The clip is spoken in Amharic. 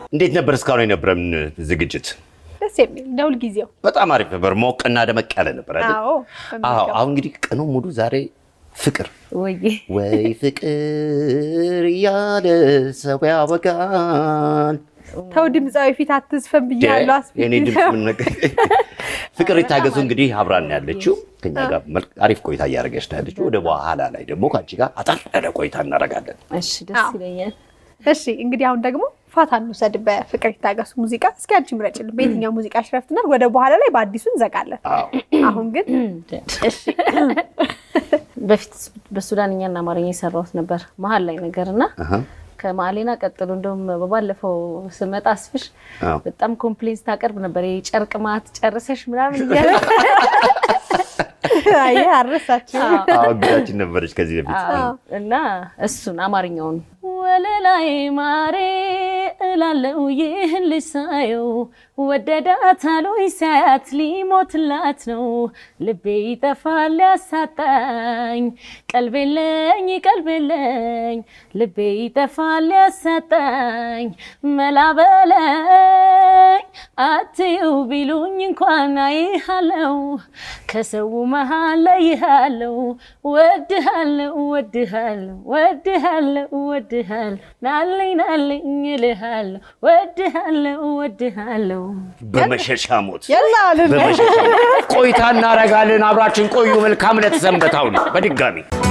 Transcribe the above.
እንዴት ነበር እስካሁን የነበረን ዝግጅት? ደስ የሚል እንደ ሁልጊዜው። በጣም አሪፍ ነበር። ሞቅና ደመቅ ያለ ነበር አይደል? አዎ አዎ። አሁን እንግዲህ ቀኑ ሙሉ ዛሬ ፍቅር ወይ ወይ ፍቅር እያለ ሰው ያወጋል። ተው ድምፃዊ ፊት አትዝፈን ብያለሁ። አስፊት የኔ ድምፅ ምን ነገር ፍቅር ይታገሱ እንግዲህ አብራን ያለችው ከኛ ጋር መልክ- አሪፍ ቆይታ እያደረገች ነው ያለችው። ወደ በኋላ ላይ ደግሞ ከአንቺ ጋር አጠር ያለ ቆይታ እናደርጋለን። እሺ፣ ደስ አዎ። ይለኛል። እሺ እንግዲህ አሁን ደግሞ ፋታ እንውሰድ በፍቅር ይታገሱ ሙዚቃ። እስኪ አንቺ ምረጭልን በየትኛው ሙዚቃ ሽረፍትናል። ወደ በኋላ ላይ በአዲሱ እንዘጋለን። አዎ አሁን ግን እሺ በፊት በሱዳንኛና አማርኛ የሰራሁት ነበር መሀል ላይ ነገር እና አሃ። ከማሌና ቀጥሎ እንደውም በባለፈው ስመጣ አስፍሽ አዎ። በጣም ኮምፕሌንስ ታቀርብ ነበር። የጨርቅ ማት ጨርሰሽ ምናምን እያለ አየህ አረሳችሁ። አዎ እንግዳችን ነበረች ከዚህ በፊት አዎ። እና እሱን አማርኛውን ወለላይ ማሬ እላለው ይህን ልጅ ሳየው ወደዳት አሉኝ ሳያት ሊሞትላት ነው ልቤ ይጠፋል ያሳጣኝ ቀልቤለኝ ቀልቤለኝ ልቤ ይጠፋል ያሳጣኝ መላበለኝ አትዩ ቢሉኝ እንኳን አይሃለው ከሰው መሃል ለይሃለው ወድሃለው ወድሃለው ወድሃለው ወድሃለው ናለኝ ናለኝ እልሃለው ወድሃለው ወድሃለው በመሸሻ ሞት የላ አሉን። በመሸሻ ሞት ቆይታ እናደርጋለን። አብራችን ቆዩ። መልካም ዕለት ሰንበታውን በድጋሚ